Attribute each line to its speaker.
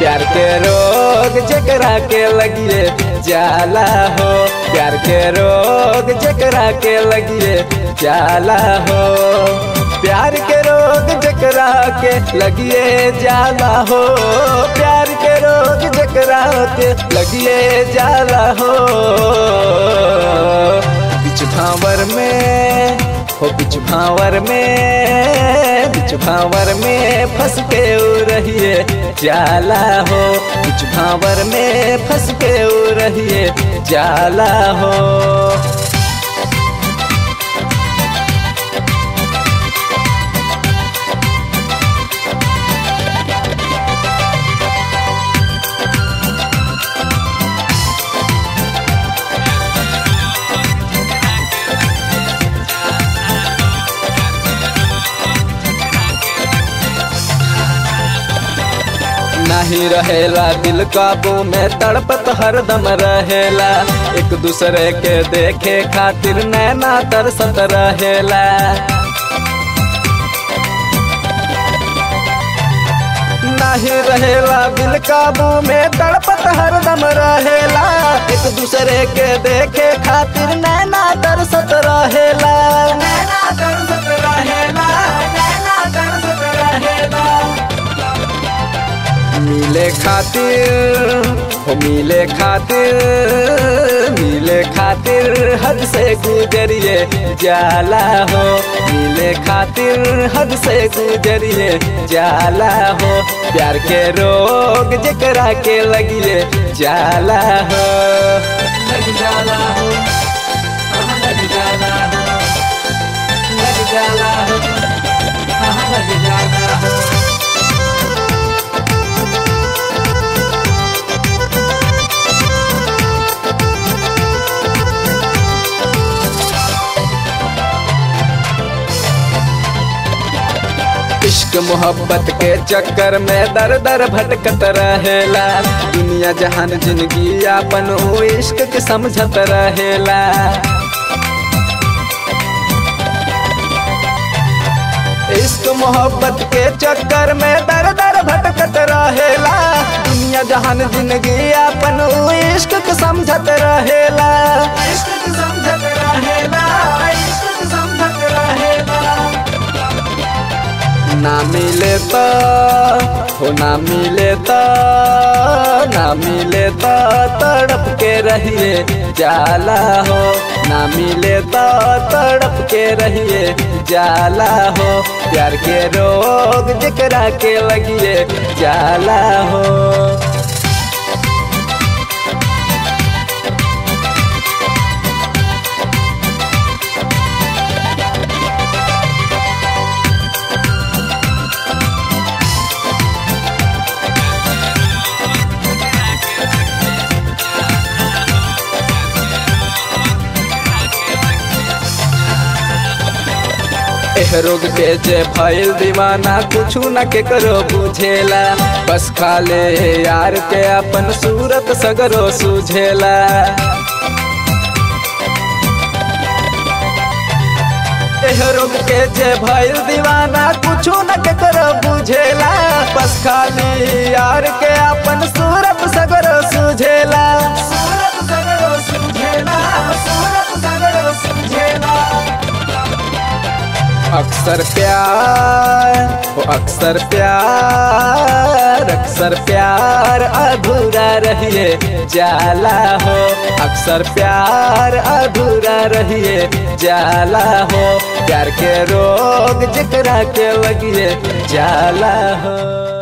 Speaker 1: प्यार के रोग जकरा के लगिए जाला हो प्यार के रोग जकरा के लगिए जाला हो प्यार के रोग जकरा के लगिए जाला हो प्यार के रोग जकरा के लगिए जाला हो बिच भावर में हो बिच भावर में बिच भावर में फंस के उ रहिए जाला हो बिच भावर में फंस के उ रहिए जाला हो नहीं रहेला दिल काबू में तड़पत हरदम रहेला एक दूसरे के देखे खातिर नैना तरसत रहेला नहीं रहेला दिल काबू में तड़पत हरदम रहेला एक दूसरे के देखे खातिर नैना तरसत रहेला नैना तरसत रहेला नैना तरसत रहेला मिले खातिर हो मिले खातिर मिले खातिर हद से गुजरिए जाला हो मिले खातिर हद से गुजरिए जाला हो प्यार के रोग जकरा के लगिए जाला हो लग जाला हो लग जाला हो लग जाला हो लग जाला हो इश्क मोहब्बत के चक्कर में दर दर भटकत रहेला दुनिया जहान जिंदगी अपन ओ इश्क के समझत रहेला इश्क मोहब्बत के चक्कर में दर दर भटकत रहेला दुनिया जहान जिंदगी अपन ओ इश्क के समझत रहेला इश्क के समझत रहेला इश्क के समझत रहेला ना मिले तो हो ना मिले तो ना मिले तो तड़प के रहिए जाला हो ना मिले तो तड़प के रहिए जाला हो प्यार के रोग जकरा के लगिए जाला हो एह रोग के जे भइल दीवाना कुछ न के करो बुझेला बस खाले यार के अपन सूरत सगरो सुझेला एह रोग के जे भइल दीवाना कुछ न के करो बुझेला बस खाली यार के अपन सूरत सगरो सुझेला सूरत सगरो सुझेला सूरत सगरो सुझेला अक्सर प्यार वो अक्सर प्यार अक्सर प्यार अधूरा रहिए जाला हो अक्सर प्यार अधूरा रहिए जाला हो प्यार के रोग जकरा के लगिए जाला हो